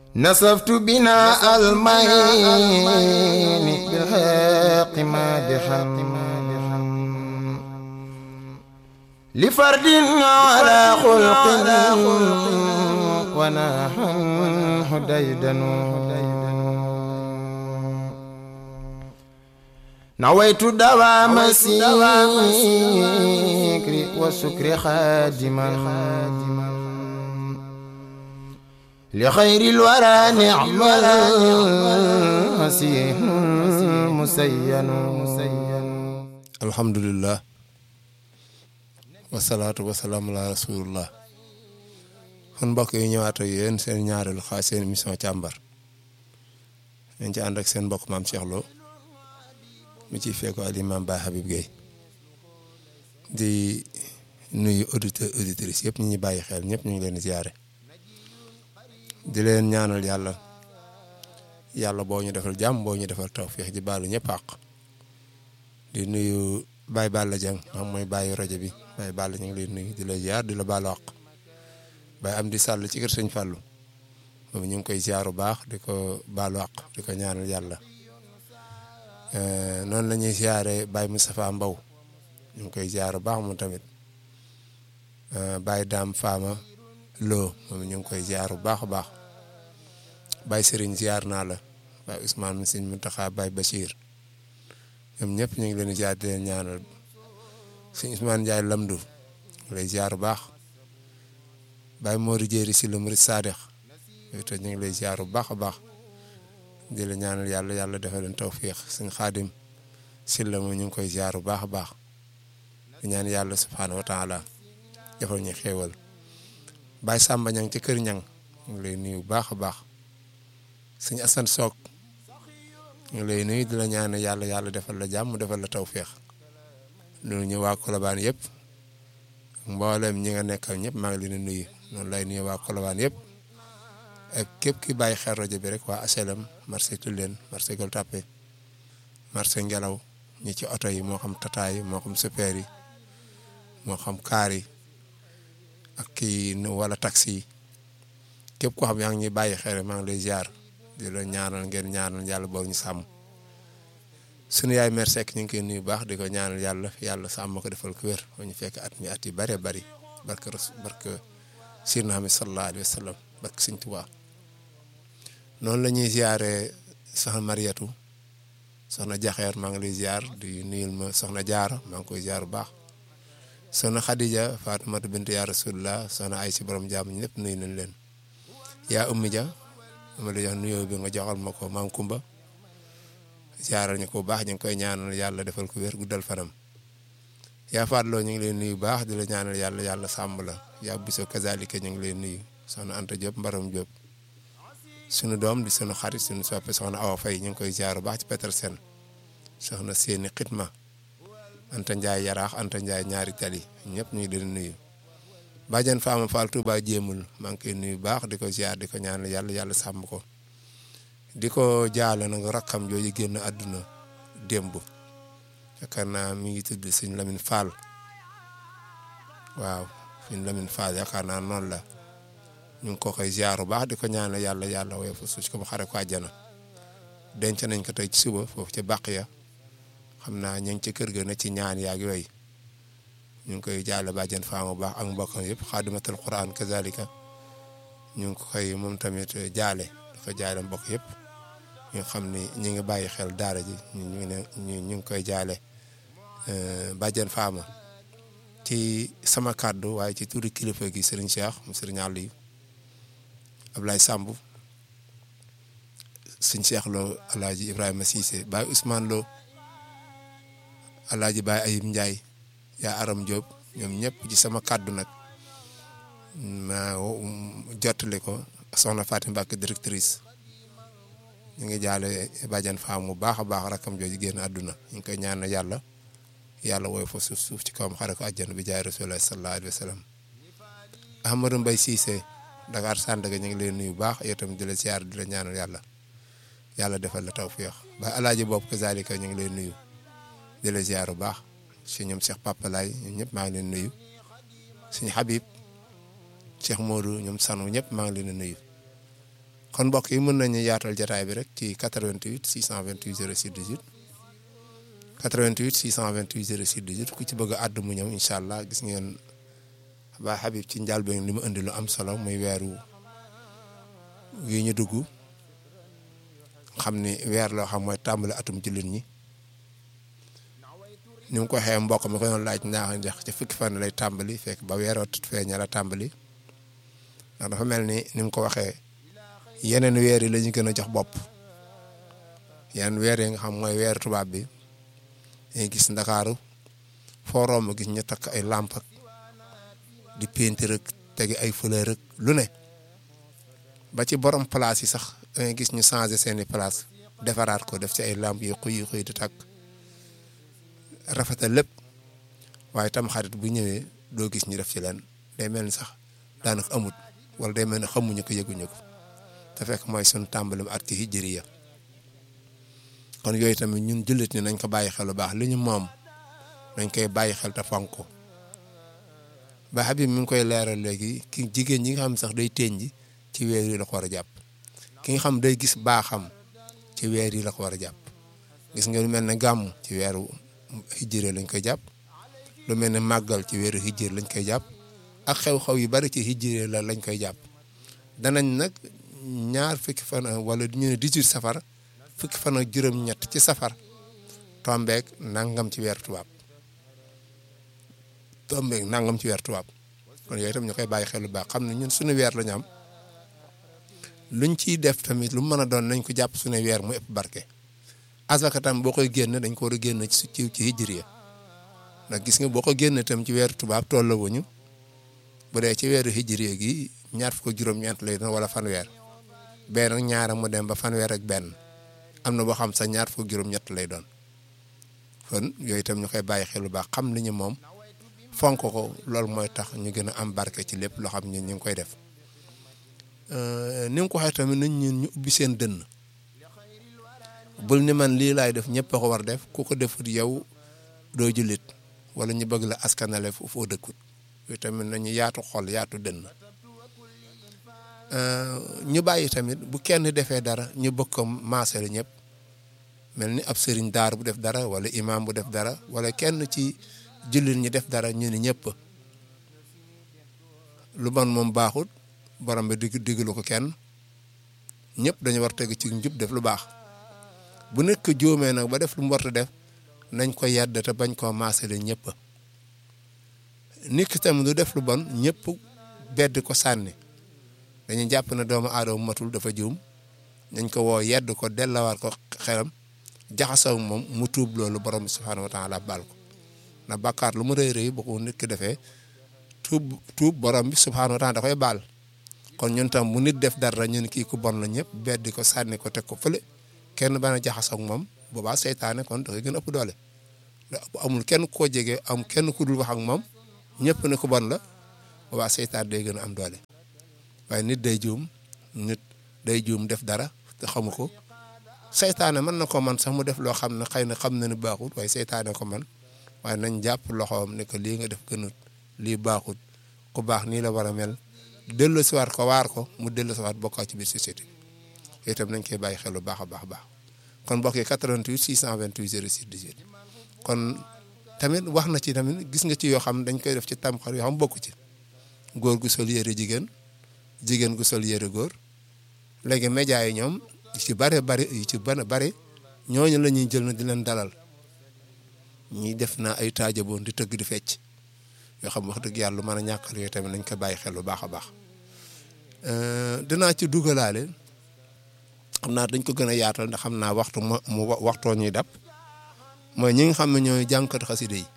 نسفت بنا المين بالحق مادحا لفرد على خلق ونحن هديدن نويت دوام السكر والسكر خادما لخير الورى نعم المسيح مسين alhamdulilah wasalaatu wasalaam ala rasulillah kon mbokk yi ñëwaat ak yéen seen ñaareelu xaaj seen émission càmbar dañ ci ànd ak seen mbokk maam Cheikh Lo mi ciy fekko al imam Baye Habib Gueye di nuyu auditeurs auditrices yëpp ñu ñuy bàyyi xel ñëpp ñu ngi leen di ziare di leen ñaanal yàlla yàlla boo ñu defal jàmm boo ñu defal tawfeex di baalu ñëpp àq di nuyu Baye Balla Dieng moom mooy bàyyi rajo bi Baye Balla ñu ngi lay nuyu di la ziar di la baalu àq Baye am di sàll ci kër sëñ Fallou moom ñu ngi koy ziar bu baax di ko baalu àq di ko ñaanal yàlla noonu la ñuy ziare Baye Moustapha Mbow ñu ngi koy ziar bu baax moom tamit Baye Dame Fama Lo moom ñu ngi koy ziar bu baax a baax Baye Serigne ziar naa la Baye Ousmane Sëñ Mountakha Baye Bachir ñoom ñëpp ñu ngi leen di ziar di leen ñaanal Sëñ Ousmane Ndiaye Lamdu lay ziar bu baax Baye Mori Jéeri si la Murid Saadix yooyu te ñu ngi lay ziar bu baax a baax di la ñaanal yàlla yàlla defal leen tawfiix Sëñ Xaadim si la mu ñu ngi koy ziar bu baax a baax di ñaan yàlla subhaanahu wa taala defal ñu xéewal Baye Samba ñang ci kër ñang ñu ngi lay nuyu bu baax a baax Sëñ Asan Soog ñu ngi lay nuyu di la ñaan yàlla yàlla defal la jàmm defal la tawféex loolu ñu waa Colobane yëpp mboolem ñi nga nekkal ñëpp maa ngi leen di nuyu noonu lay nuyu waa Colobane yëpp ak képp ki bàyyi xel rajo bi rek waa HLM marché Tulleen marché Gueule Tapée marché Ngelaw ñi ci oto yi moo xam tata yi moo xam super yi moo xam kaar yi ak kii wala taxi yi képp koo xam yaa ngi ñuy bàyyi xel maa ngi lay ziar. di la ñaanal ngeen ñaanal yàlla boog ñu sàmm sunu yaay mère Seck ñu ngi koy nuyu baax di ko ñaanal yàlla yàlla sàmm ko defal ko wér ba ñu fekk at mi at yi bëree bëri barke barke Sirna Muhammad sallallahu alayhi wa sallam barke Sëñ Tuubaa noonu la ñuy ziare soxna Mariatu soxna Jaxeer maa ngi lay ziar di nuyul ma soxna Jaara maa ngi koy ziar bu baax soxna Khadija Fatimatu bint yaa Rasulullah soxna ay si borom jàmm ñëpp nuyu nañ leen yaa ummi ja ma la jox nuyoo bi nga joxal ma ko maam Kumba jaaral ñu ko bu baax ñu ngi koy ñaanal yàlla defal ko wér guddal fanam yaa faatloo ñu ngi leen nuyu baax di la ñaanal yàlla yàlla sàmm la yaa biso kazalika ñu ngi leen nuyu soxna Anta Diop Mbaram Diop sunu doom di sunu xarit sunu soppe soxna Awa Faye ñu ngi koy jaar bu baax ci Petersen soxna seeni xitma Anta Ndiaye yaraax Anta Ndiaye ñaari tali ñëpp ñu ngi leen nuyu Badiane Fama Fall Touba jéemul maa ngi koy nuyu baax di ko ziar di ko ñaanal yàlla yàlla sàmm ko di ko jaale nag rakkam jooju génn àdduna démb yaakaar naa mi ngi tudd Sëñ Lamine Fall waaw Sëñ Lamine Fall yaakaar naa noonu la ñu ngi ko koy ziar bu baax di ko ñaanal yàlla yàlla woyof fa suuf ko mu xare ko àjjana denc nañ ko tey ci suba foofu ca bàq ya xam naa ñu ngi ci kër ga na ci ñaan yaag yooyu. ñu ngi koy jaale bàjjen faama bu baax ak mbokkam yëpp xaadimatul quran kazalika ñu ngi koy moom tamit jaale dafa jaale mbokk yëpp ñu xam ni ñu ngi bàyyi xel daara ji ñu ngi ne ñu ngi koy jaale bàjjen faama ci sama kàddu waaye ci turi kilifa gi sëriñ Cheikh mu sëriñ Aliou Ablaye Samb sëriñ Cheikh Lo alaaji Ibrahima Cissé Baye Ousmane Lo alaaji Baye Ayib Ndiaye yaa aram Diop ñoom ñëpp ci sama kàddu nag ma jottali ko soxna Fatim Mbacke directrice ñu ngi jaale bàjjan faam bu baax a baax rakam jooju génn àdduna ñu ngi koy ñaan yàlla yàlla wooy fa suuf suuf ci kawam xare ko àjjana bi jaay rasulullah sallallahu alayhi wa sallam Ahmadou Mbaye Cissé Dakar Sandaga ñu ngi leen nuyu baax yow tamit di la ziar di la ñaanal yàlla yàlla defal la tawfiix ba alaaji bopp kazalika ñu ngi leen nuyu di la ziar bu baax si ñoom Cheikh Papa Laye ñoom ñëpp maa ngi leen nuyu suñu Habib Cheikh Modou ñoom sanu ñëpp maa ngi leen di nuyu kon mbokk yi mën nañu yaatal jataay bi rek ci 88 628 06 18 88 628 06 18 ku ci bëgg a àddu mu ñëw incha allah gis ngeen ba Habib ci njàlbeen li mu indi lu am solo muy weeru yi ñu dugg xam ni weer loo xam mooy tàmbali atum jullit ñi ni mu ko waxee mbokk mi ko doon laaj ndax ndax ci fukki fan lay tàmbali fekk ba weeroo tut feeña la tàmbali ndax dafa mel ni ni mu ko waxee yeneen weer yi la ñu gën a jox bopp yeneen weer yi nga xam mooy weer tubaab bi dañuy gis ndakaaru foo romb gis ñu takk ay làmp ak di peinture rek tegi ay fleur rek lu ne ba ci borom place yi sax dangay gis ñu changé seeni place defaraat ko def ci ay làmp yu xuy yu xuy di takk rafetal lépp waaye tam xarit bu ñëwee doo gis ñu def ci leen day mel ni sax daanaka amut wala day mel ni xamuñu ko yëguñu ko te fekk mooy suñu tàmbalim at ci hijriya kon yooyu tamit ñun jullit ni nañ ko bàyyi xel lu baax li ñu moom nañ koy bàyyi xel te fonk ko ba Habib mi ngi koy leeral léegi ki jigéen ñi nga xam sax day teeñ ji ci weer yi la ko war a jàpp ki nga xam day gis baaxam ci weer yi la ko war a jàpp gis nga lu mel ne gàmm ci weeru hijjire lañ koy jàpp lu mel ne màggal ci weeru hijjire lañ koy jàpp ak xew-xew yu bari ci hijjire la lañ koy jàpp danañ nag ñaar fukki fan wala ñu ne 18 safar fukki fan ak juróom-ñett ci safar tombeek nangam ci weeru tubaab tombeek nangam ci weeru tubaab kon yooyu tam ñu koy bàyyi xel lu baax xam ne ñun suñu weer la ñu am luñ ciy def tamit lu mën a doon nañ ko jàpp suñu weer mu ëpp barke asaka tam boo koy génn dañ ko war a génn ci ci ci hijriya ndax gis nga boo ko génn tam ci weeru tubaab tolla wuñu bu dee ci weeru hijriya gi ñaar fukk juróom-ñeent lay doon wala fanweer benn ak ñaara mu dem ba fanweer ak benn am na boo xam sax ñaar fukk juróom-ñett lay doon kon yooyu tam ñu koy bàyyi xel lu baax xam li ñu moom fonk ko loolu mooy tax ñu gën a am barke ci lépp loo xam ne ñu ngi koy def ni nga ko waxee tamit nañ ñun ñu ubbi seen dënn bul ni man lii laay def ñëpp a ko war def ku ko defut yow doo jullit wala ñu bëgg la askanale foo dëkkut yooyu tamit nañu yaatu xol yaatu dënn ñu bàyyi tamit bu kenn defee dara ñu bëgg ko maasale ñëpp mel ni ab sëriñ daar bu def dara wala imaam bu def dara wala kenn ci jullit ñi def dara ñu ni ñëpp lu bon moom baaxut borom bi dig digalu ko kenn ñëpp dañu war teg ci njub def lu baax bu nekk jóomee nag ba def lu mu war a def nañ ko yedd te bañ koo maasale ñëpp nit ki tamit du def lu bon ñëpp bedd ko sànni dañuy jàpp ne doomu aadama matul dafa juum nañ ko woo yedd ko dellawaat ko xelam jaxasoo moom mu tuub loolu borom bi subhaanahu wa taala baal ko na bàkkaar lu mu rëy rëy boo ko nit ki defee tuub tuub borom bi subhaanahu wa taala da koy baal kon ñun tam bu nit def dara ñun kii ku bon la ñëpp beddi ko sànni ko teg ko fële kenn bana jaxasoo ak moom boobaa seytaane kon da koy gën a ëpp doole amul kenn koo jege am kenn ku dul wax ak moom ñëpp ne ku bon la boobaa seytaan day gën a am doole waaye nit day juum nit day juum def dara te xamu ko seytaane mën na ko man sax mu def loo xam ne xëy na xam na ne baaxut waaye seytaane ko man waaye nañ jàpp loxoom ne ko lii nga def gënut lii baaxut ku baax nii la war a mel dellu si waat ko waar ko mu dellu si waat bokkaa ci biir société bi itam nañ koy bàyyi xel bu baax a baax a baax kon mbokk yi 88 628 06 18 kon tamit wax na ci tamit gis nga ci yoo xam dañ koy def ci tamxar yoo xam bokku ci góor gu sol yére jigéen jigéen gu sol yére góor léegi média yi ñoom ci bare bari yi ci bana bari ñooñu la ñuy jël na di leen dalal ñuy def naa ay taajaboon di tëgg di fecc yoo xam wax dëgg yàlla lu mën a ñàkkal yooyu tamit nañ ko bàyyi xel bu baax a baax dinaa ci dugalaale xam naa dañ ko gën a yaatal ndax xam naa waxtu mu mu waxtoo ñuy dab mooy ñi nga xam ne ñooy jànkat xasida yi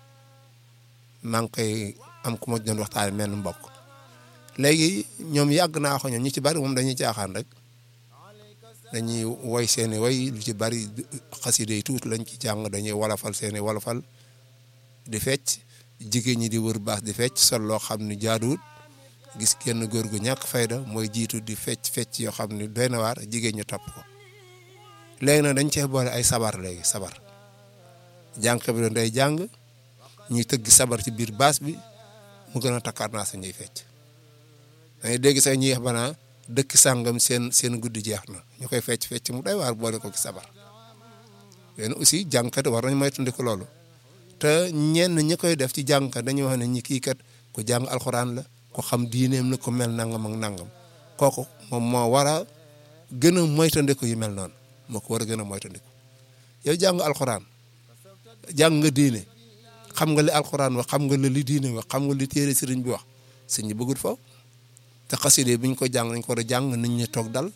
maa ngi koy am ku ma doon waxtaane menn mbokk léegi ñoom yàgg naa ko ñoom ñu ci bari moom dañuy caaxaan rek dañuy woy seeni woy lu ci bari xasida yi tuuti lañ ci jàng dañuy wolofal seeni wolofal di fecc jigéen ñi di wër baas di fecc sol loo xam ne jaaduwut gis kenn góor gu ñàkk fayda mooy jiitu di fecc fecc yoo xam ne doy na waar jigéen ñu topp ko léegi nag dañ cee boole ay sabar léegi sabar jànq bi doon day jàng ñuy tëgg sabar ci biir baas bi mu gën a takkaar naa sa ñuy fecc dañuy dégg sax ñuy wax banaa dëkk sàngam seen seen guddi jeex na ñu koy fecc fecc mu doy waar boole ko ci sabar yéen aussi jàngkat war nañ moytandiku loolu te ñenn ñi koy def ci jàngkat dañuy wax ne ñi kii kat ku jàng alxuraan la ku xam diineem la ku mel nangam ak nangam kooku moom moo war a gën a moytandiku yu mel noonu moo ko war a gën a moytandiku yow jàng alxuraan jàng nga diine xam nga li alxuraan wax xam nga li diine wax xam nga li téere sëriñ bi wax sëñ bi bëggul foofu te xaside bi ñu ko jàng nañ ko war a jàng nit ñi toog dal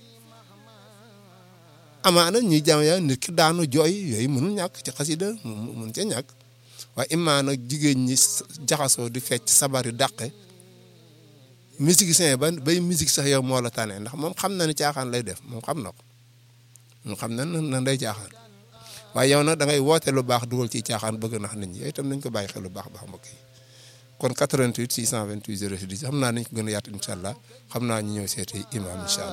amaana ñuy jàng yaa nit ki daanu jooy yooyu mënul ñàkk ci xasida mun ca ñàkk waaye imaana jigéen ñi jaxasoo di fecc sabar yu dàqe musicien ba bay musique sax yow moo la tane ndax moom xam na ni caaxaan lay def moom xam na ko moom xam na na nday caaxaan waaye yow nag da ngay woote lu baax dugal ci caaxaan bëgg nax nit ñi yooyu itam nañ ko bàyyi xel lu baax baax mbokk yi kon 88 628 06 10 xam naa nañ ko gën a yaatu incha allah xam naa ñu ñëw seeti imam incha allah